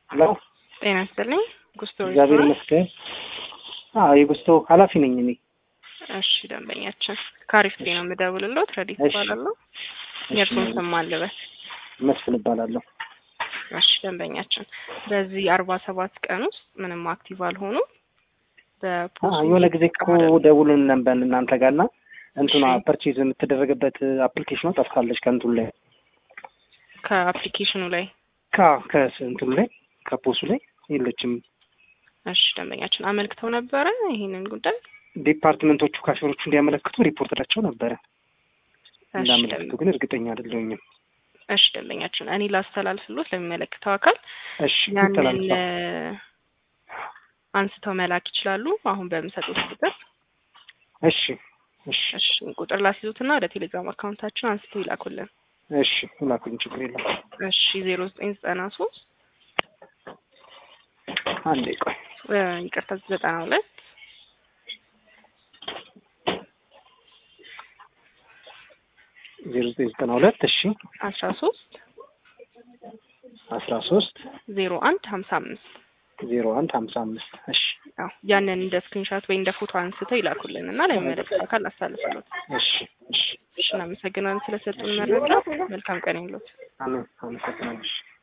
ሄሎ ጤና ይስጥልኝ። ጉስቶ እግዚአብሔር ይመስገን። አዎ የጉስቶ ኃላፊ ነኝ እኔ። እሺ ደንበኛችን ከአሪፍ ነው የምደውልልዎት። ረዲት እሺ። እባላለሁ። የእርስዎን ስም ማን ልበል? መስፍን እባላለሁ። እሺ ደንበኛችን በዚህ አርባ ሰባት ቀን ውስጥ ምንም አክቲቭ አልሆኑ አ የሆነ ጊዜ እኮ ደውሉን ነበር እናንተ ጋር እና እንትኗ እሺ። ፐርቼዝ የምትደረግበት አፕሊኬሽኗ ጠፍታለች ከእንትኑ ላይ ከአፕሊኬሽኑ ላይ ካ ከእንትኑ ላይ ከፖሱ ላይ የለችም። እሺ ደንበኛችን አመልክተው ነበረ ይህንን ጉዳይ ዲፓርትመንቶቹ ካሽሮቹ እንዲያመለክቱ ሪፖርትላቸው ነበረ። እሺ እንዳመለክቱ ደንበ- ግን እርግጠኛ አይደለሁኝም። እሺ ደንበኛችን እኔ ላስተላልፍሎት ለሚመለከተው አካል እሺ ያንን ተላልፋ እ፣ አንስተው መላክ ይችላሉ። አሁን በምሰጡት ቁጥር እሺ እሺ እሺ ቁጥር ላስይዙትና ወደ ቴሌግራም አካውንታችን አንስተው ይላኩልን። እሺ ላኩኝ፣ ችግር የለም። እሺ ዜሮ ዘጠኝ ዘጠና ሶስት አንዴ ቆይ ይቅርታ ዘጠና ሁለት ዜሮ ዘጠኝ ዘጠና ሁለት እሺ አስራ ሶስት አስራ ሶስት ዜሮ አንድ ሀምሳ አምስት ዜሮ አንድ ሀምሳ አምስት እሺ ያው ያንን እንደ ስክሪንሻት ወይ እንደ ፎቶ አንስተው ይላኩልን እና ለሚመለከተው አካል አሳልፍሎት። እሺ እሺ እሺ እናመሰግናለን ስለሰጡን መረጃ። መልካም ቀን ይሁንልዎት። አሜን አመሰግናለሁ።